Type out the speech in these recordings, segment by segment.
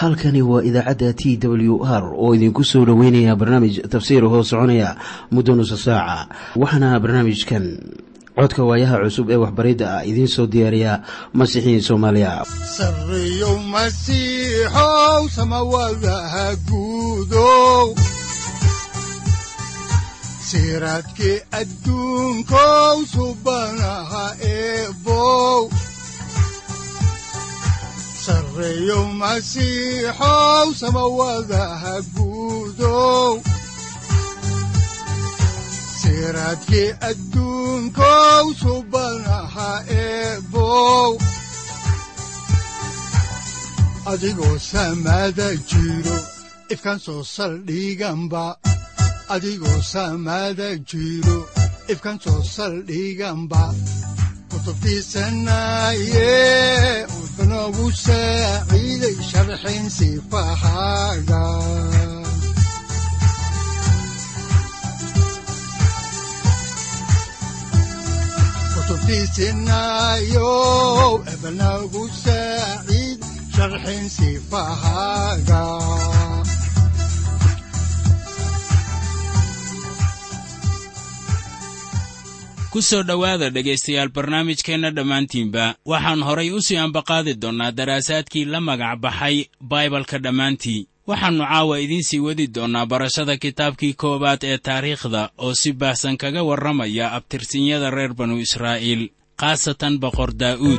halkani waa idaacadda t w r oo idinku soo dhoweynaya barnaamij tafsiir hoo soconaya muddo nusa saaca waxaana barnaamijkan codka waayaha cusub ee waxbaridda ah idiin soo diyaariya masiixiin soomaaliya sareyow masiixow samawadaha guudow siraadkii adduunkow subanaha eebow sareyow masiixow samawadaha guudow siraadkii adduunkow subanaha eebow adigoo samada jiro ifkaan soo saldhiganba adigoo samada jiro ifkaan soo saldhiganba kutubtiisanaye udanogu saaciiday sharxin sifahaaga kutubtiisinayow ebanagu saaciid sharxin sifahaaga ku soo dhowaada dhegaystayaal barnaamijkeenna dhammaantiinba waxaan horay u sii ambaqaadi doonnaa daraasaadkii la magac baxay baibalka dhammaantii waxaannu caawa idiin sii wadi doonnaa barashada kitaabkii koowaad ee taariikhda oo si baahsan kaga warramaya abtirsinyada reer banu israa'iil khaasatan boqor daa'uud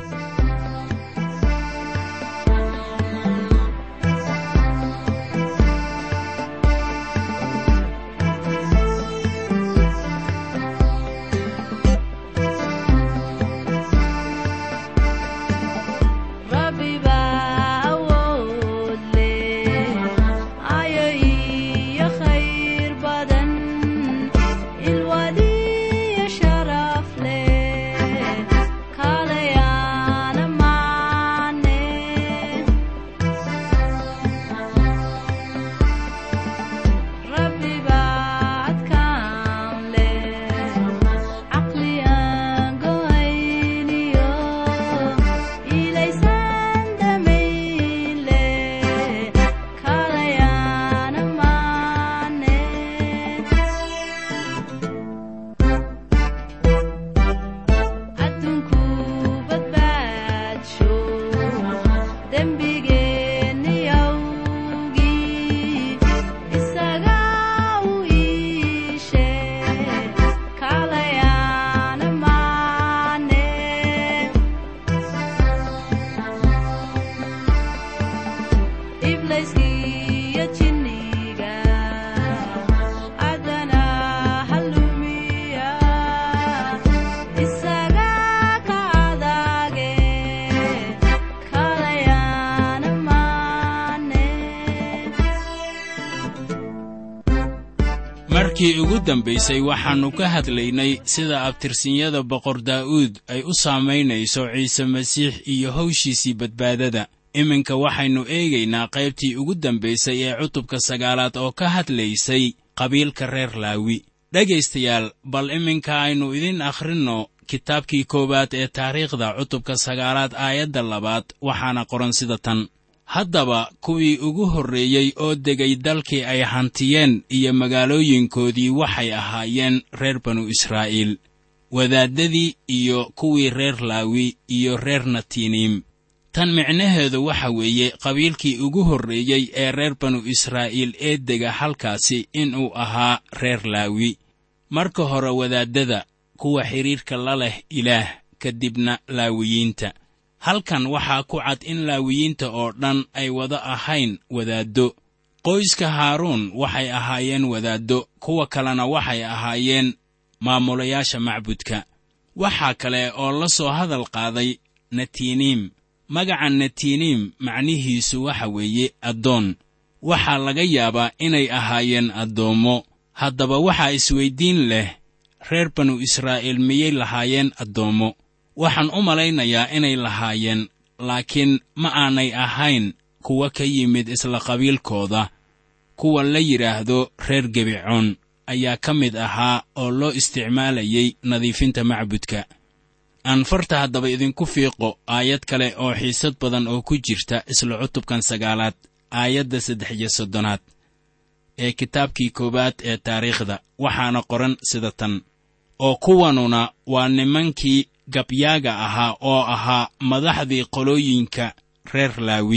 markii ugu dambaysay waxaannu ka hadlaynay sida abtirsinyada boqor daa'uud ay u saamaynayso ciise masiix iyo hawshiisii badbaadada iminka waxaynu eegaynaa qaybtii ugu dambaysay ee cutubka sagaalaad oo ka hadlaysay qabiilka reer laawi dhegaystayaal bal iminka aynu idin akhrinno kitaabkii koowaad ee taariikhda cutubka sagaalaad aayadda labaad waxaana qoran sida tan haddaba kuwii ugu horreeyey oo degay dalkii ay hantiyeen iyo magaalooyinkoodii waxay ahaayeen reer banu israa'iil wadaaddadii iyo kuwii reer laawi iyo reer natiiniim tan micnaheedu waxa weeye qabiilkii ugu horreeyey ee reer banu israa'iil ee dega halkaasi inuu ahaa reer laawi marka hore wadaaddada kuwa xidhiirka la leh ilaah kadibna laawiyiinta halkan waxaa ku cad in laawiyiinta oo dhan ay wada ahayn wadaaddo qoyska haaruun waxay ahaayeen wadaaddo kuwa kalena waxay ahaayeen maamulayaasha macbudka waxaa kale oo la soo hadal qaaday natiiniim magaca natiiniim macnihiisu waxa weeye addoon waxaa laga yaabaa inay ahaayeen addoommo haddaba waxaa isweyddiin leh reer banu israa'iil miyay lahaayeen addoommo waxaan u malaynayaa inay lahaayeen laakiin ma aanay ahayn kuwa ka yimid isla qabiilkooda kuwa la yidhaahdo reer gebicoon ayaa ka mid ahaa oo loo isticmaalayay nadiifinta macbudka aan farta haddaba idinku fiiqo aayad kale oo xiisad badan oo ku jirta isla cutubkan sagaalaad aayadda saddex iyo soddonaad ee kitaabkii koowaad ee taariikhda waxaana qoran sida tan oo kuwanuna waa nimankii gabyaaga ahaa oo ahaa madaxdii qolooyinka reer laawi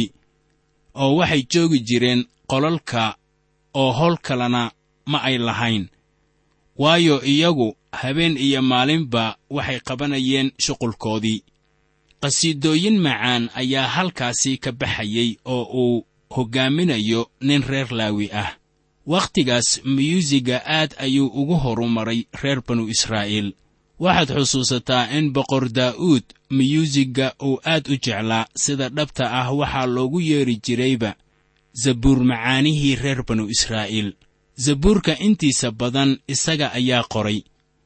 oo waxay joogi jireen qolalka oo howl kalena ma ay lahayn waayo iyagu habeen iyo maalinba waxay qabanayeen shuqulkoodii qhasiidooyin macaan ayaa halkaasi ka baxayey oo uu hoggaaminayo nin reer laawi ah wakhtigaas miyuusiga aad ayuu ugu horumaray reer banu israa'iil waxaad xusuusataa in boqor daa'uud miyuusigga uu aad u jeclaa sida dhabta ah waxaa loogu yeedhi jirayba zabuur macaanihii reer banu israa'iil zabuurka intiisa badan isaga ayaa qoray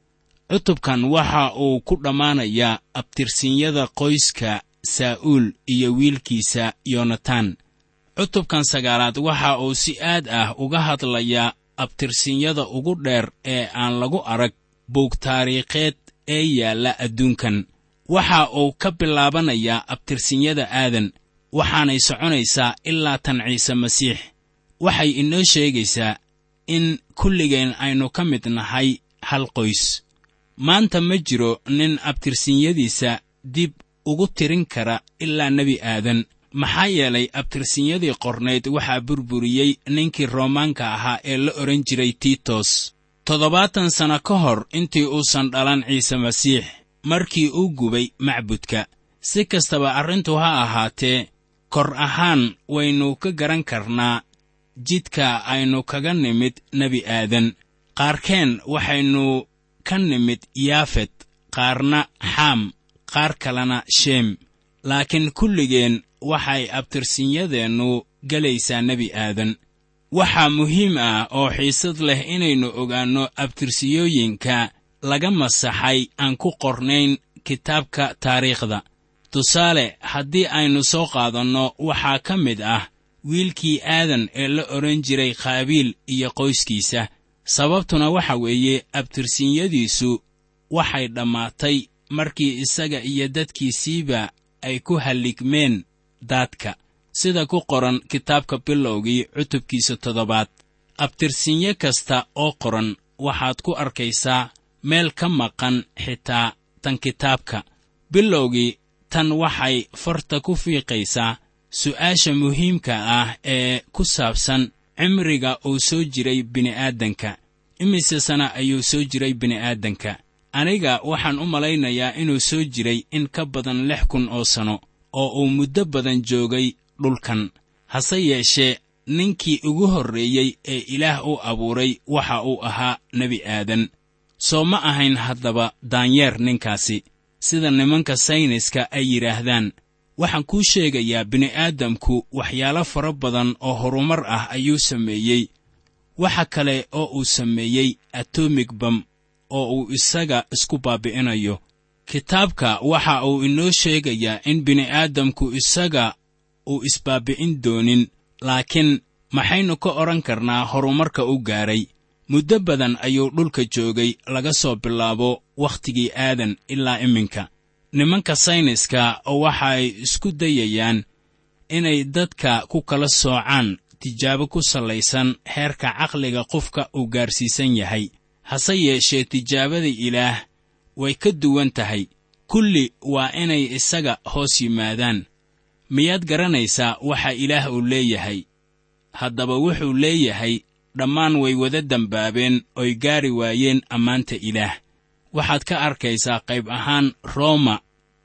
cutubkan waxa uu ku dhammaanayaa abtirsinyada qoyska saa'uul iyo wiilkiisa yonatan cutubkan sagaalaad waxa uu si aad ah uga hadlayaa abtirsinyada ugu dheer ee aan lagu arag buug taariikheed ee yaalla adduunkan waxa uu ka bilaabanayaa abtirsinyada aadan waxaanay soconaysaa ilaa tan ciise masiix waxay inoo sheegaysaa in kulligeen aynu ka mid nahay hal qoys maanta ma jiro nin abtirsinyadiisa dib ugu tirin kara ilaa nebi aadan maxaa yeelay abtirsinyadii qornayd waxaa burburiyey ninkii roomaanka ahaa ee la odhan jiray tiitos toddobaatan sanno ka hor intii uusan dhalan ciise masiix markii uu gubay macbudka si kastaba arrintu ha ahaatee kor ahaan waynu ka garan karnaa jidka aynu kaga nimid nebi aadan qaarkeen waxaynu ka nimid yaafet qaarna xaam qaar kalena sheem laakiin kulligeen waxay abtirsinyadeennu gelaysaa nebi aadan waxaa muhiim ah oo xiisad leh inaynu ogaanno abtirsiyooyinka laga masaxay aan ku qornayn kitaabka taariikhda tusaale haddii aynu soo qaadanno waxaa ka mid ah wiilkii aadan ee la odhan jiray khaabiil iyo qoyskiisa sababtuna waxa weeye abtirsinyadiisu waxay dhammaatay markii isaga iyo dadkiisiiba ay ku halligmeen daadka sida ku qoran kitaabka bilowgii cutubkiisa toddobaad abtirsinyo kasta oo qoran waxaad ku arkaysaa meel ka maqan xitaa tan kitaabka bilowgii tan waxay farta ku fiiqaysaa su'aasha muhiimka ah ee ku saabsan cimriga uu soo jiray bini'aadanka imise sana ayuu soo jiray bini'aadanka aniga waxaan u malaynayaa inuu soo jiray in ka badan lix kun oo sanno oo uu muddo badan joogay dhulkan hase yeeshee ninkii ugu horreeyey ee ilaah u abuuray waxa uu ahaa nebi aadan soo ma ahayn haddaba daanyeer ninkaasi sida nimanka sayniska ay yidhaahdaan waxaan kuu sheegayaa bini'aadamku waxyaalo fara badan oo horumar ah ayuu sameeyey waxa kale oo uu sameeyey atomig bam oo uu isaga isku baabi'inayo kitaabka waxa uu inoo sheegayaa in bini'aadamku isaga uu isbaabi'in doonin laakiin maxaynu ka odhan karnaa horumarka u gaaray muddo badan ayuu dhulka joogay laga soo bilaabo wakhtigii aadan ilaa iminka nimanka sayniska waxay isku dayayaan inay dadka ku kala soocaan tijaabo ku sallaysan heerka caqliga qofka uu gaarsiisan yahay hase yeeshee tijaabada ilaah way ka duwan tahay kulli waa inay isaga hoos yimaadaan miyaad garanaysaa waxa ilaah uu leeyahay haddaba wuxuu leeyahay dhammaan way wada dembaabeen oy gaari waayeen ammaanta ilaah waxaad ka arkaysaa qayb ahaan rooma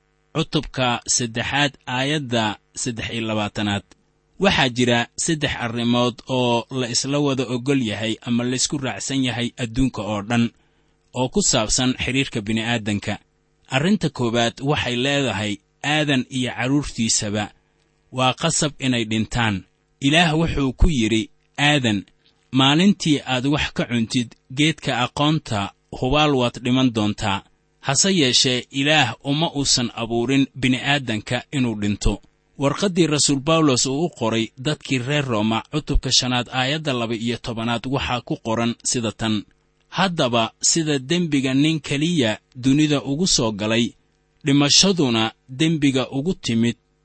cutubka saddexaad aayadda saddex iyo labaatanaad waxaa jira saddex arrimood oo la isla wada oggol yahay ama laysku raacsan yahay adduunka oo dhan oo ku saabsan xidhiirka bini'aadanka arrinta koowaad waxay leedahay aadan iyo carruurtiisaba waa qasab inay dhintaan ilaah wuxuu ku yidhi aadan maalintii aad wax ka cuntid geedka aqoonta hubaal waad dhiman doontaa hase yeeshee ilaah uma uusan abuurin bini'aadanka inuu dhinto warqaddii rasuul bawlos uu u qoray dadkii reer rooma cutubka shanaad aayadda laba iyo tobanaad waxaa ku qoran sida tan haddaba sida dembiga nin keliya dunida ugu soo galay dhimashaduna dembiga ugu timid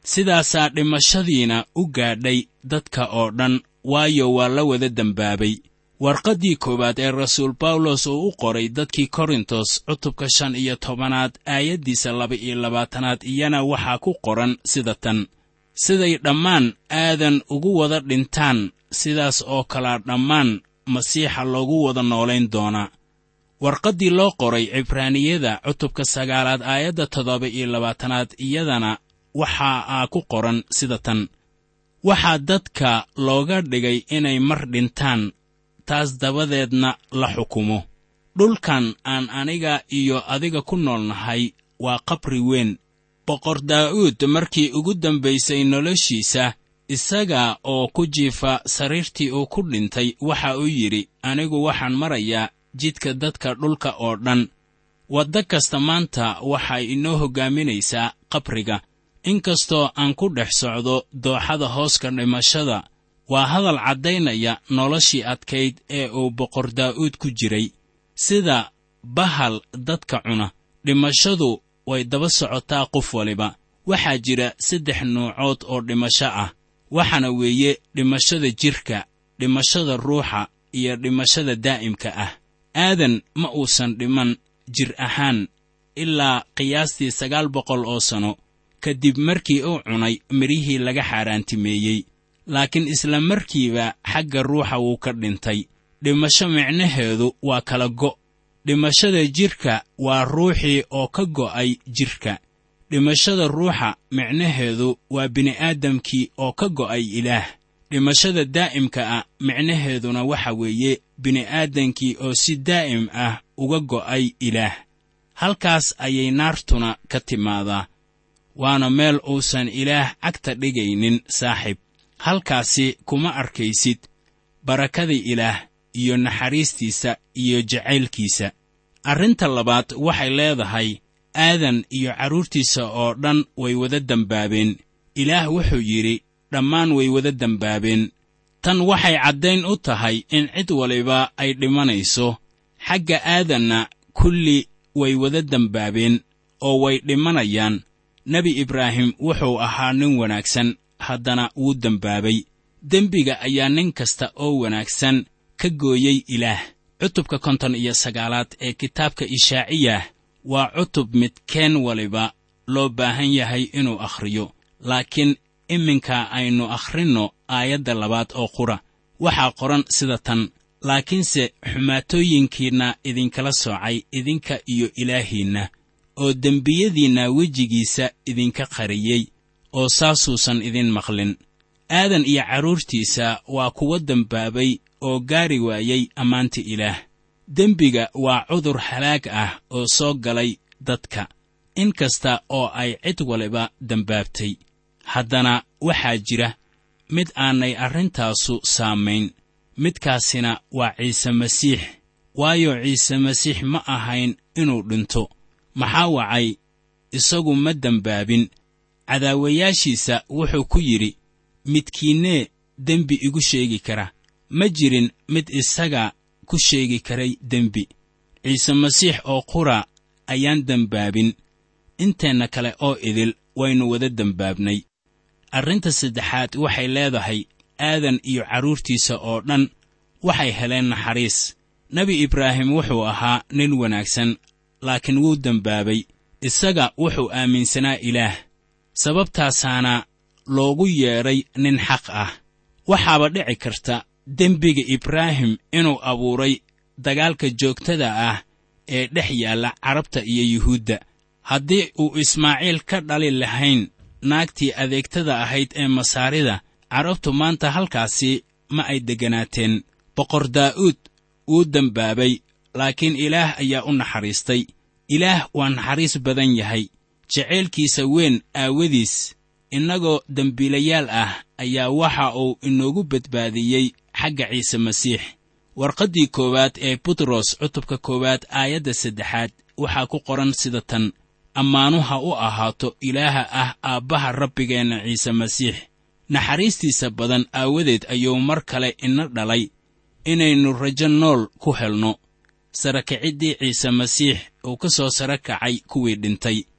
sidaasaa dhimashadiina u gaadhay dadka oo dhan waayo waa la wada dembaabay warqaddii koowaad ee rasuul bawlos uu u qoray dadkii korintos cutubka shan iyo tobanaad aayaddiisa laba iyo labaatanaad iyana waxaa ku qoran sida tan siday dhammaan aadan ugu wada dhintaan sidaas oo kalea dhammaan masiixa loogu wada noolayn doonaa warqaddii loo qoray cibraaniyada cutubka sagaalaad aayadda toddoba iyo labaatanaad iyadana waxa aa ku qoran sida tan waxaa dadka looga dhigay inay mar dhintaan taas dabadeedna la xukumo dhulkan aan aniga iyo adiga ku nool nahay waa qabri weyn boqor daa'uud markii ugu dambaysay noloshiisa isaga oo ku jiifa sariirtii uu ku dhintay waxa uu yidhi anigu waxaan marayaa jidka dadka dhulka oo dhan wadda kasta maanta waxay inoo hoggaaminaysaa qabriga inkastoo aan ku dhex socdo dooxada hooska dhimashada waa hadal caddaynaya noloshii adkayd ee uu boqor daa'uud ku jiray sida bahal dadka cuna dhimashadu way daba socotaa qof waliba waxaa jira saddex nuucood oo dhimasho ah waxaana weeye dhimashada jidhka dhimashada ruuxa iyo dhimashada daa'imka ah aadan ma uusan dhiman jir ahaan ilaa qiyaastii sagaal boqol oo sanno kadib markii uu cunay midhihii laga xaaraantimeeyey laakiin isla markiiba xagga ruuxa wuu ka dhintay dhimasho micnaheedu waa kala go' dhimashada jidhka waa ruuxii oo ka go'ay jidhka dhimashada ruuxa micnaheedu waa bini'aadamkii oo ka go'ay ilaah dhimashada daa'imka ah micnaheeduna waxa weeye bini'aadankii oo si daa'im ah uga go'ay ilaah halkaas ayay naartuna ka timaadaa waana meel uusan ilaah cagta dhigaynin saaxiib halkaasi kuma arkaysid barakada ilaah iyo naxariistiisa iyo jacaylkiisa arrinta labaad waxay leedahay aadan iyo carruurtiisa oo dhan way wada dembaabeen ilaah wuxuu yidhi dhammaan way wada dembaabeen tan waxay caddayn u tahay in cid waliba ay dhimanayso xagga aadanna kulli way wada dembaabeen oo way dhimanayaan nebi ibraahim wuxuu ahaa nin wanaagsan haddana wuu dembaabay dembiga ayaa nin kasta oo wanaagsan ka gooyey ilaah cutubka konton iyo sagaalaad ee kitaabka ishaaciyah waa cutub midkeen waliba loo baahan yahay inuu akhriyo laakiin iminka aynu akhrinno aayadda labaad oo qura waxaa qoran sida tan laakiinse xumaatooyinkiinna idinkala soocay idinka iyo ilaahiinna oo dembiyadiinna wejigiisa idinka qariyey oo saasuusan idin maqlin aadan iyo carruurtiisa waa kuwa dembaabay oo gaari waayey ammaanta ilaah dembiga waa cudur halaag ah oo soo galay dadka in kasta oo ay cid waliba dembaabtay haddana waxaa jira mid aanay arrintaasu saamayn midkaasina waa ciise masiix waayo ciise masiix ma ahayn inuu dhinto maxaa wacay isagu ma dembaabin cadaawayaashiisa wuxuu ku yidhi midkiinnee dembi igu sheegi kara ma jirin mid isaga ku sheegi karay dembi ciise masiix oo qura ayaan dembaabin inteenna kale oo idil waynu wada dembaabnay arrinta saddexaad waxay leedahay aadan iyo carruurtiisa oo dhan waxay heleen naxariis nebi ibraahim wuxuu ahaa nin wanaagsan laakiin wuu dembaabay isaga wuxuu aaminsanaa ilaah sababtaasaana loogu yeedhay nin xaq ah waxaaba dhici karta dembiga ibraahim inuu abuuray dagaalka joogtada ah ee dhex yaalla carabta iyo yuhuudda haddii uu ismaaciil ka dhali lahayn naagtii adeegtada ahayd ee masaarida carabtu maanta halkaasi ma ay degganaateen boqor daa'uud wuu dembaabay laakiin ilaah ayaa u naxariistay ilaah waa naxariis badan yahay jacaylkiisa weyn aawadiis innagoo dembiilayaal ah ayaa waxa uu inoogu badbaadiyey xagga ciise masiix warqaddii koowaad ee butros cutubka koowaad aayadda saddexaad waxaa ku qoran sida tan ammaanu ha u ahaato ilaaha ah aabbaha rabbigeenna ciise masiix naxariistiisa badan aawadeed ayuu mar kale ina dhalay inaynu rajo nool ku helno sara kiciddii ciise masiix uu ka soo sara kacay kuwii dhintay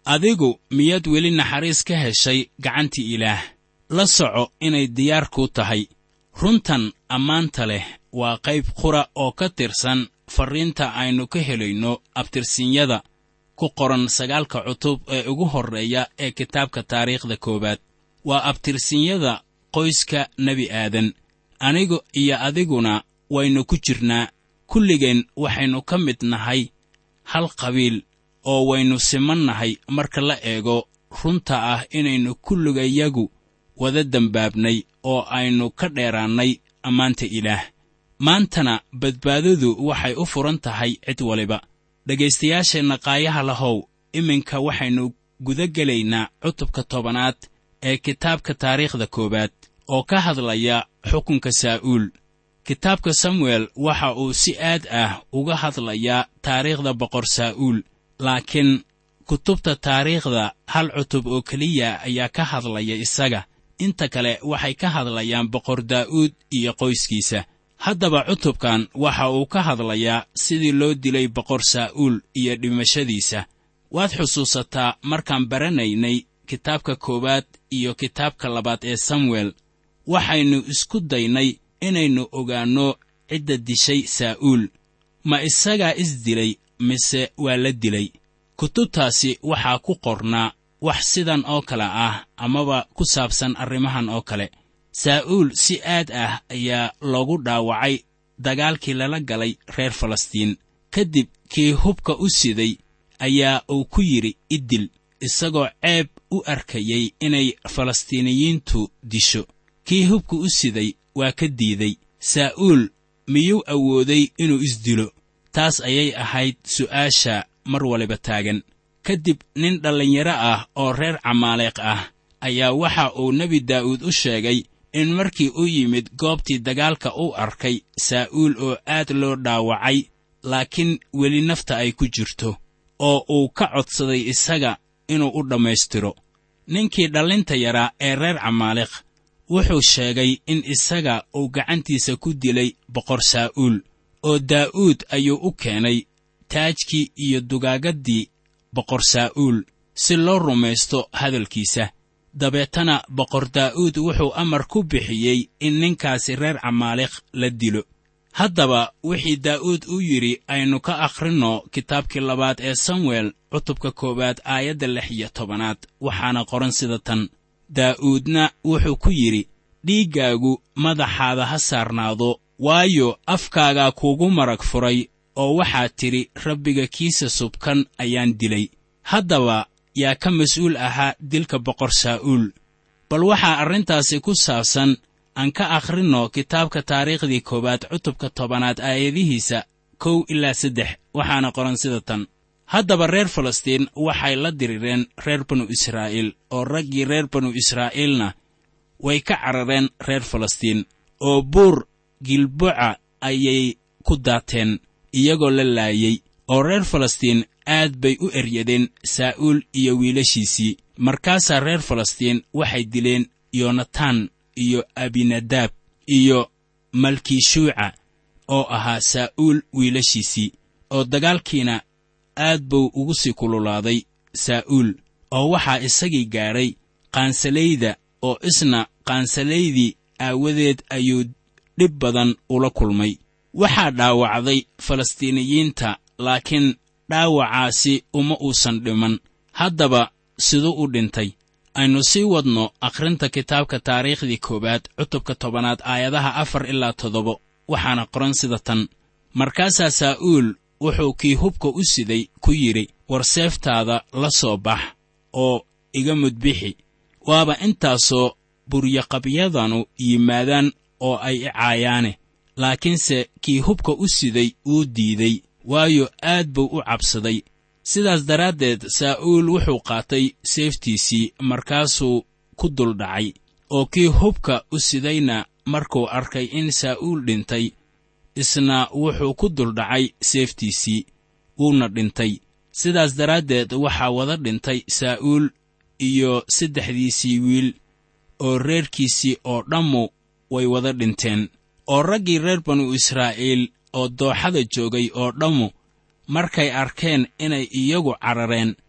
adigu miyaad weli naxariis ka heshay gacantii ilaah la soco inay diyaar kuu tahay runtan ammaanta leh waa qayb qura oo ka tirsan farriinta aynu ka helayno abtirsinyada ku qoran sagaalka cutub ee ugu horreeya ee kitaabka taariikhda koowaad waa abtirsinyada qoyska nebi aadan anigu iyo adiguna waynu ku jirnaa kulligeen waxaynu ka mid nahay hal qabiil oo waynu siman nahay marka la eego runta ah inaynu kulligayagu wada dembaabnay oo aynu ka dheeraannay ammaanta ilaah maantana badbaadadu waxay u furan tahay cid waliba dhegaystayaasheenna qaayaha lahow iminka waxaynu guda gelaynaa cutubka tobanaad ee kitaabka taariikhda koowaad oo ka hadlaya xukunka saa'uul kitaabka samuel waxa uu si aad ah uga hadlayaa taariikhda boqor saa'uul laakiin kutubta taariikhda hal cutub oo keliya ayaa ka hadlaya isaga inta kale waxay ka hadlayaan boqor daa'uud iyo qoyskiisa haddaba cutubkan waxa uu ka hadlayaa sidii loo dilay boqor saa'uul iyo dhimashadiisa waad xusuusataa markaan baranaynay kitaabka koowaad iyo kitaabka labaad ee samuel waxaynu isku daynay inaynu ogaanno cidda dishay saa'uul ma isagaa is dilay mise waa la dilay kutubtaasi waxaa ku qornaa wax sidan oo kale ah amaba ku saabsan arrimahan oo kale saa'uul si aad ah ayaa loogu dhaawacay dagaalkii lala galay reer falastiin ka dib kii hubka u siday ayaa uu ku yidhi iddil isagoo ceeb u arkayey inay falastiiniyiintu disho kii hubka u siday waa ka diiday saa'uul miyuu awooday inuu isdilo taas ayay ahayd su'aasha mar waliba taagan ka dib nin dhallinyaro ah oo reer camaaleeq ah ayaa waxa uu nebi daa'uud u sheegay in markii u yimid goobtii dagaalka u arkay saa'uul oo aad loo dhaawacay laakiin weli nafta ay ku jirto oo uu ka codsaday isaga inuu u dhammaystiro ninkii dhallinta yaraa ee reer camaaleeq wuxuu sheegay in isaga uu gacantiisa ku dilay boqor saa'uul oo daa'uud ayuu u keenay taajkii iyo dugaagaddii boqor saa'uul si loo rumaysto hadalkiisa dabeetana boqor daa'uud wuxuu amar ku bixiyey in ninkaasi reer camaaleeq la dilo haddaba wixii daa'uud u yidhi aynu ka akhrinno kitaabkii labaad ee samuel cutubka koowaad aayadda lix iyo tobanaad waxaana qoran sida tan daa'uudna wuxuu ku yidhi dhiiggaagu madaxaada ha saarnaado waayo afkaagaa kuugu marag furay oo waxaad tidhi rabbiga kiisa subkan ayaan dilay haddaba yaa ka mas-uul ahaa dilka boqor saa'uul bal waxaa arrintaasi ku saabsan aan ka akhrinno kitaabka taariikhdii koowaad cutubka tobanaad aayadihiisa kow ilaa saddex waxaana qoran sida tan haddaba reer falastiin waxay la dirireen reer banu israa'iil oo raggii reer banu israa'iilna way ka carareen reer falastiin oo buur gilboca ayay ku daateen iyagoo la laayey oo reer falastiin aad bay u eryadeen saa'uul iyo wiilashiisii markaasaa reer falastiin waxay dileen yonataan iyo abinadaab iyo malkishuuca oo ahaa saa'uul wiilashiisii oo dagaalkiina aad buu ugu sii kululaaday saa'uul oo waxaa isagii gaadhay qaansalayda oo isna qaansalaydii aawadeed ayuu dhib badan ula kulmay waxaa dhaawacday falastiiniyiinta laakiin dhaawacaasi uma uusan dhiman haddaba siduu u dhintay aynu sii wadno akhrinta kitaabka taariikhdii koowaad cutubka tobanaad aayadaha afar ilaa toddoba waxaana qoran sida tan markaasaa saa'uul wuxuu kii hubka u siday ku yidhi war seeftaada la soo bax oo iga mudbixi waaba intaasoo buryaqabyadanu yimaadaan oo ay i caayaane laakiinse kii hubka u siday wuu diiday waayo aad buu u cabsaday sidaas daraaddeed saa'uul wuxuu qaatay seeftiisii markaasuu ku duldhacay oo kii hubka u sidayna markuu arkay in saa'uul dhintay isna wuxuu ku duldhacay seeftiisii wuuna dhintay sidaas daraaddeed waxaa wada dhintay saa'uul iyo saddexdiisii wiil oo reerkiisii oo dhammu way wada dhinteen oo raggii reer banu israa'iil oo dooxada joogay oo dhammu markay arkeen inay iyagu carareen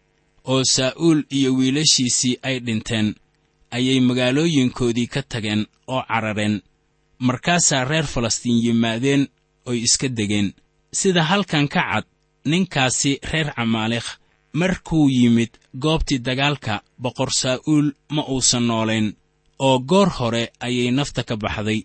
oo saa'uul iyo wiilashiisii ay dhinteen ayay magaalooyinkoodii ka tageen oo carareen markaasaa reer falastiin yimaadeen oy iska degeen sida halkan ka cad ninkaasi reer camaalikh markuu yimid goobtii dagaalka boqor saa'uul ma uusan noolayn oo goor hore ayay nafta ka baxday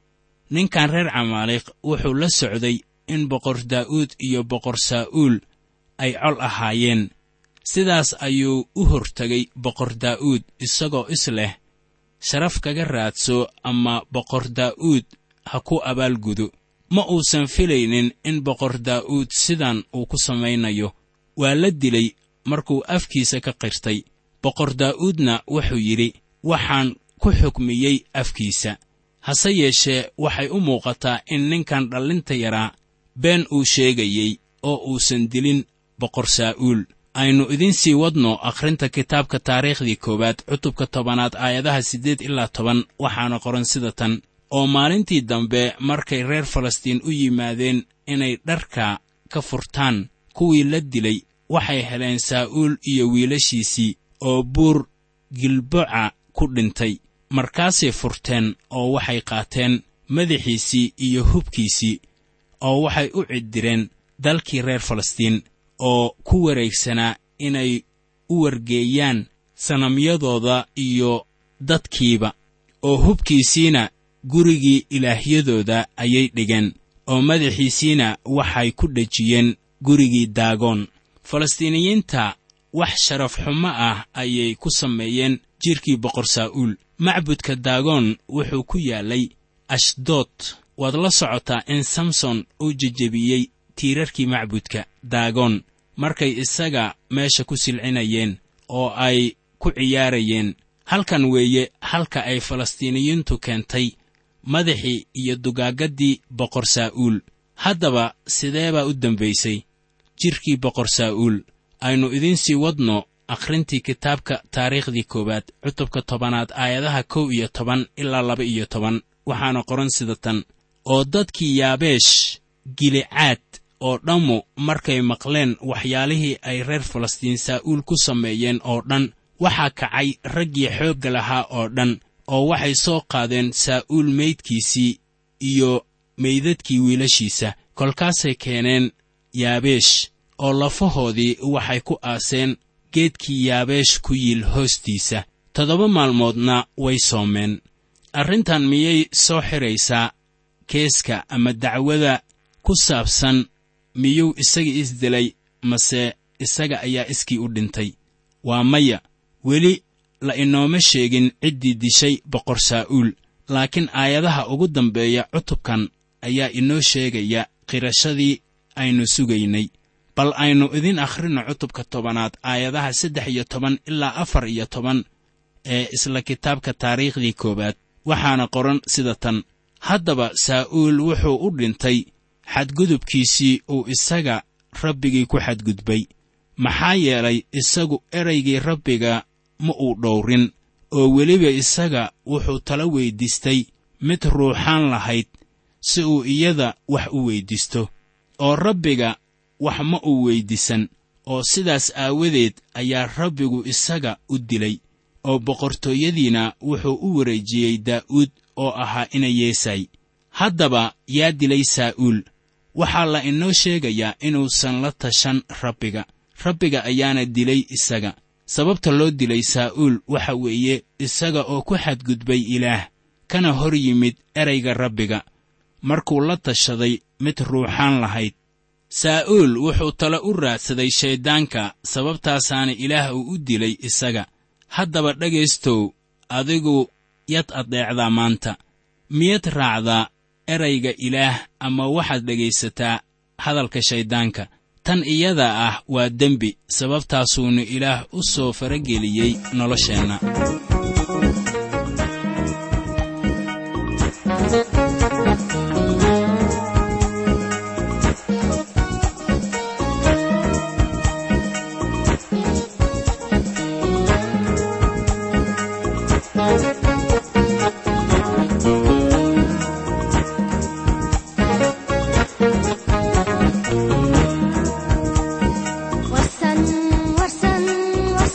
ninkan reer camaalikh wuxuu la socday in boqor daa'uud iyo boqor saa'uul ay col ahaayeen sidaas ayuu u hortegay boqor daa'uud isagoo is leh sharaf kaga raadso ama boqor daa'uud ha ku abaalgudo ma uusan filaynin in boqor daa'uud sidan uu ku samaynayo waa la dilay markuu afkiisa ka qirtay boqor daa'uudna wuxuu yidhi waxaan ku xukmiyey afkiisa hase yeeshee waxay u muuqataa in ninkan dhallinta yaraa been uu sheegayey oo uusan dilin boqor saa'uul aynu idiin sii wadno akhrinta kitaabka taariikhdii koowaad cutubka tobanaad aayadaha siddeed ilaa toban waxaana qoran sida tan oo maalintii dambe markay reer falastiin u yimaadeen inay dharka ka furtaan kuwii la dilay waxay heleen saa'uul iyo wiilashiisii oo buur gilboca ku dhintay markaasay furteen oo waxay qaateen madaxiisii iyo hubkiisii oo waxay u ciddireen dalkii reer falastiin oo ku wareegsanaa inay u wargeeyaan sanamyadooda iyo dadkiiba oo hubkiisiina gurigii ilaahyadooda ayay dhigeen oo madaxiisiina waxay ku dhejiyeen gurigii daagoon falastiiniyiinta wax sharaf xumo ah ayay ku sameeyeen jidhkii boqor saa'uul macbudka daagoon wuxuu ku yaallay ashdood waad la socotaa in samson uu jejebiyey tiirarkii macbudka daagoon markay isaga meesha ku silcinayeen oo ay ku ciyaarayeen halkan weeye halka ay falastiiniyiintu keentay madaxii iyo dugaaggaddii boqor saa'uul haddaba sidee baa u dembaysay jidhkii boqor saa'uul aynu idiin sii wadno akhrintii kitaabka taariikhdii koowaad cutubka tobanaad aayadaha kow iyo toban ilaa laba iyo toban waxaana qoran sida tan oo dadkii yaabeesh gilicaad oo dhammu markay maqleen waxyaalihii ay reer falastiin saa'uul ku sameeyeen oo dhan waxaa kacay raggii xoogga lahaa oo dhan oo waxay soo qaadeen saa'uul meydkiisii iyo meydadkii wiilashiisa kolkaasay keeneen yaabeesh oo lafahoodii waxay ku aaseen geedkii yaabeesh ku yiil hoostiisa toddoba maalmoodna way soomeen arrintan miyay soo xidhaysaa keeska ama dacwada ku saabsan miyuu isaga isdilay mase isaga ayaa iskii u dhintay waa maya weli la inooma sheegin ciddii dishay boqor saa'uul laakiin aayadaha ugu dambeeya cutubkan ayaa inoo sheegaya qirashadii aynu sugaynay bal aynu idiin akhrino cutubka tobanaad aayadaha saddex iyo toban ilaa afar iyo toban ee isla kitaabka taariikhdii koowaad waxaana qoran sida tan haddaba saa'uul wuxuu u dhintay xadgudubkiisii uu isaga rabbigii ku xadgudbay maxaa yeelay isagu eraygii rabbiga ma uu dhowrin oo weliba isaga wuxuu tala weyddiistay mid ruuxaan lahayd si uu iyada wax u weyddiisto oo rabbiga wax ma uu weyddiisan oo sidaas aawadeed ayaa rabbigu isaga u dilay oo boqortooyadiina wuxuu u wareejiyey daa'uud oo ahaa ina yeesay haddaba yaa dilay saa'uul waxaa la inoo sheegayaa inuusan la tashan rabbiga rabbiga ayaana dilay isaga sababta loo dilay saa'uul waxa weeye isaga oo ku xadgudbay ilaah kana hor yimid erayga rabbiga markuu la tashaday mid ruuxaan lahayd saa'uul wuxuu tale u raadsaday shayddaanka sababtaasaana ilaah uu u dilay isaga haddaba dhegaystow adigu yad addeecdaa maanta miyad raacdaa erayga ilaah ama waxaad dhegaysataa hadalka shayddaanka tan iyada ah waa dembi sababtaasuuna ilaah u soo farageliyey nolosheenna warsan warsan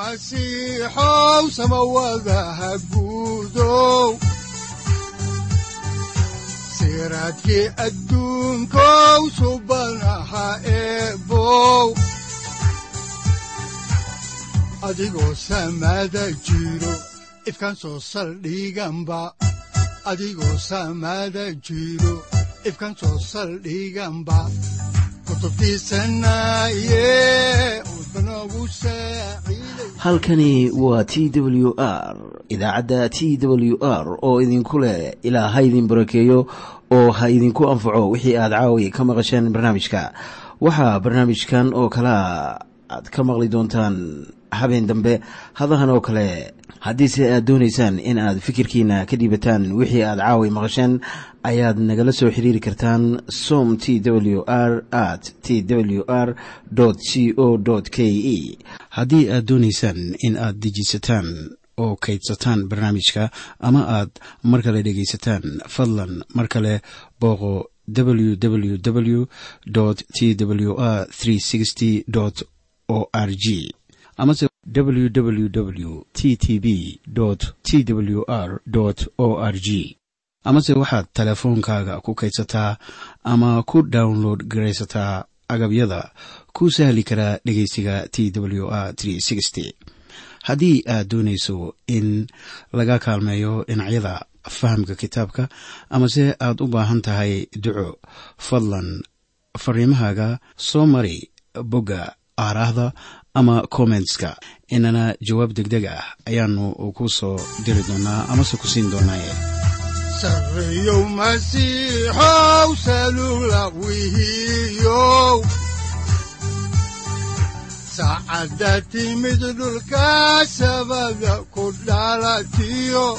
masiixow samawadaha guudow siraadkii adduunkow subanaha eebow adigoo samada jiro ifkaan soo saldhiganba adigoo samada jiro ifkaan soo saldhiganba halkani waa t w r idaacadda t w r oo idinku leh ilaa ha idin barakeeyo oo ha idinku anfaco wixii aad caawi ka maqasheen barnaamijka waxaa barnaamijkan oo kalaa aad ka maqli doontaan habeen dambe hadahan oo kale haddiise aad doonaysaan in aad fikirkiina ka dhiibataan wixii aad caawi maqasheen ayaad nagala soo xiriiri kartaan som t w r at t w r c o k e haddii aad doonaysaan in aad dejiisataan oo kaydsataan barnaamijka ama aad mar kale dhegaysataan fadlan mar kale booqo www t w r o r g amase www t t b t w r o r g amase waxaad teleefoonkaaga ku kaydsataa ama ku download garaysataa agabyada ku sahli karaa dhegeysiga t w r haddii aad doonayso in laga kaalmeeyo dhinacyada fahamka kitaabka amase aad u baahan tahay duco fadlan fariimahaaga soo mari bogga aaraahda ama kommentska inana jawaab degdeg ah ayaanu ku soo diri doonaa amase ku siin doonaaye sareyow masiixow salula wihiyow saacadda timid dhulka sabada ku dhalatiyo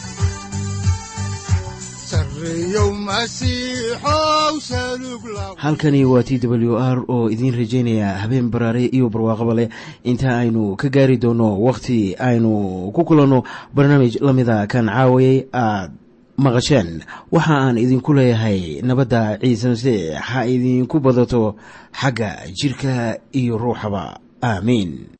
halkani waa t w r oo idiin rajaynaya habeen baraare iyo barwaaqaba leh inta aynu ka gaari doono wakhti aynu ku kulanno barnaamij la mida kan caawayay aad maqasheen waxa aan idinku leeyahay nabadda ciise masiix ha idinku badato xagga jidhka iyo ruuxaba aamiin